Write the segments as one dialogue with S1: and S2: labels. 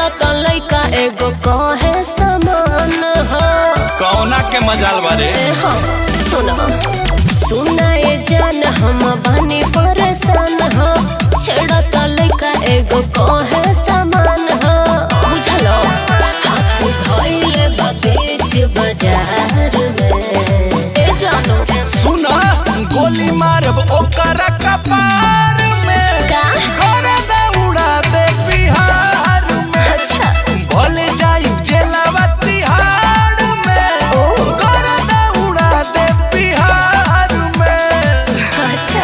S1: छेड़ा तो लइका एगो कहे समान हो
S2: कौना के मजाल बारे
S1: ए हो सुनो सुना ये जान हम बनी परेशान हो छेड़ा तो लइका एगो कहे समान हो बुझलो हाथ धइले बा बीच बाजार में ए जानो
S2: सुना गोली मारब ओकर कपार में
S1: का
S2: गरदा उड़ा दे बिहार में
S1: अच्छा
S2: भले जाई जेलवा तिहाड़ में
S1: ओ।
S2: गरदा उड़ा दे बिहार में
S1: अच्छा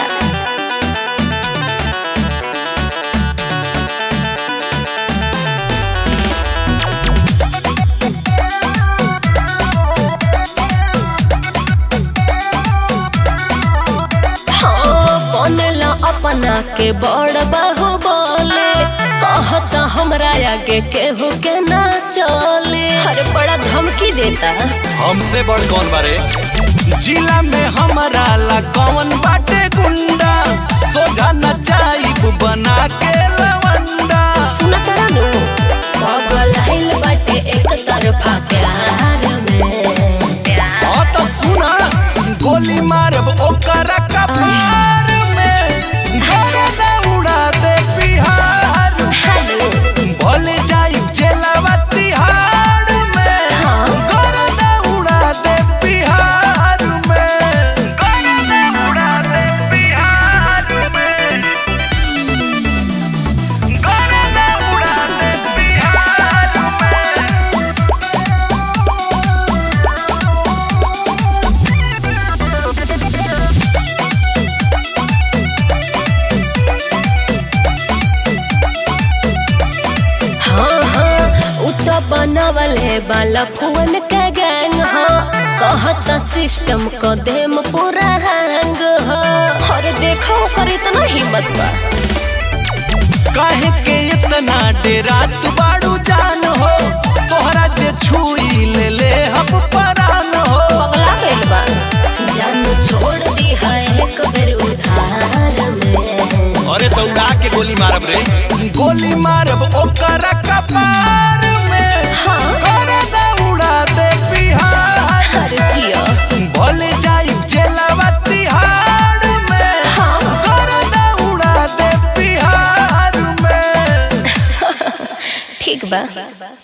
S1: हाँ, बनला अपना के बड़ बाहु बोले कहता हमरा आगे केहू के ना चले अरे बड़ा धमकी देता
S2: हमसे बड़ कौन बारे जिला में हमारा ला कौन बाटे गुंडा सोझा न जाइब बना के लवंडा
S1: सुना तारा नु पागल हिल बाटे एक तरफा प्यार में
S2: हाँ तो सुना गोली मारब ओकर कपार में गरदा उड़ा दे बिहार में
S1: हेलो
S2: भले जाइब जेलवा तिहाड़ में
S1: हाँ।
S2: गरदा उड़ा दे बिहार में गरदा उड़ा दे बिहार में गरदा उड़ा दे बिहार में
S1: हाँ हाँ उ तो बनवल है बाला फुवन के गैंग हो कहता सिस्टम को देम पूरा हैंग हो अरे देखो ओकर इतना हिम्मत बा
S2: काहे के इतना डेरा तू बाड़ू जान हो तोहरा जे छुई ले ले हम परान हो
S1: पगला गइल बा जान छोड़ दी है एक बेर उधार में
S2: अरे तो उड़ा के गोली मारब रे गोली मारब ओकर कपार में
S1: हाँ
S2: गरदा उड़ा दे बिहार
S1: अरे जियो
S2: भले जाइब जेलवा तिहाड़ में
S1: हाँ
S2: गरदा उड़ा दे बिहार में
S1: ठीक बा